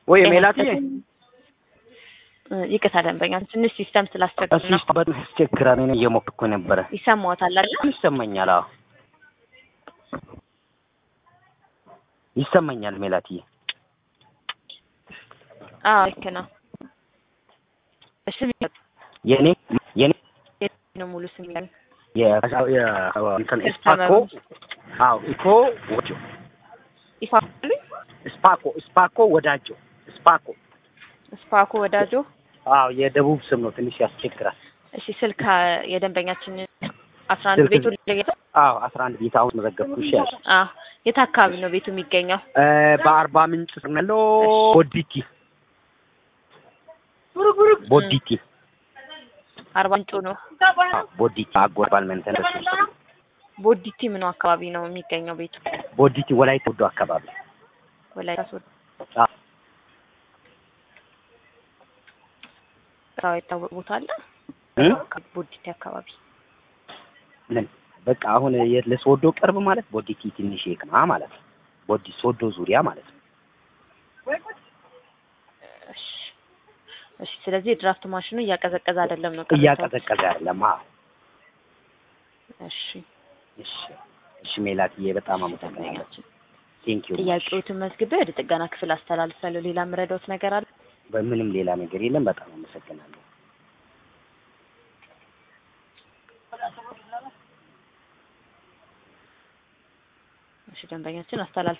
ወይ ጤና ሜላትዬ ይስጥልኝ። እ፣ ይቅርታ ደንበኛ ትንሽ ሲስተም ስላስቸገረ እሱ ነው። በጣም ያስቸግራል። እኔ እየሞከርኩ ነበረ። ይሰማዎታል አይደል? ይሰማኛል። አዎ ይሰማኛል ሜላትዬ። አዎ ልክ ነው። እሺ የኔ የኔ ነው ሙሉ ስም ይላል። የ- የ- እንትን ስፓኮ አዎ ኢኮ ወጆ ይፋሉ ስፓኮ ስፓኮ ወዳጆ ስፓኮ ስፓኮ ወዳጆ። አዎ የደቡብ ስም ነው። ትንሽ ያስቸግራል። እሺ ስልክ አ፣ የደንበኛችን አስራ አንድ ስልክ ቤቱ ለየት አዎ አስራ አንድ ቤት አሁን መዘገብኩ። እሺ ያለ አ የት አካባቢ ነው ቤቱ የሚገኘው? እ፣ በአርባ ምንጭ ስር ነው ያለው ቦዲቲ ቦዲቲ አርባ ምንጩ ነው። አዎ፣ ቦዲቲ አጎርባል መንተን ቦዲቲ ምኑ አካባቢ ነው የሚገኘው ቤቱ? ቦዲቲ ወላይታ ወዶ አካባቢ ወላይታ ሶዶ አዎ። ስራው የታወቀ ቦታ አለ እ? ቦዲቲ አካባቢ ምን በቃ አሁን የ- ለሶዶ ቅርብ ማለት ቦዲቲ ትንሽ ይቅና ማለት ነው። ቦዲ ሶዶ ዙሪያ ማለት ነው። እሺ እሺ። ስለዚህ የድራፍት ማሽኑ እያቀዘቀዘ አይደለም ነው ቅሬታው? እያቀዘቀዘ አይደለም። አዎ እሺ እሺ እሺ ሜላትዬ በጣም አመሰግናለሁ። ቴንክ ዩ ጥያቄዎትን መዝግቤ ወደ ጥገና ክፍል አስተላልፋለሁ። ሌላ የምረዳዎት ነገር አለ? በምንም ሌላ ነገር የለም። በጣም አመሰግናለሁ። እሺ ደንበኛችን አስተላልፍ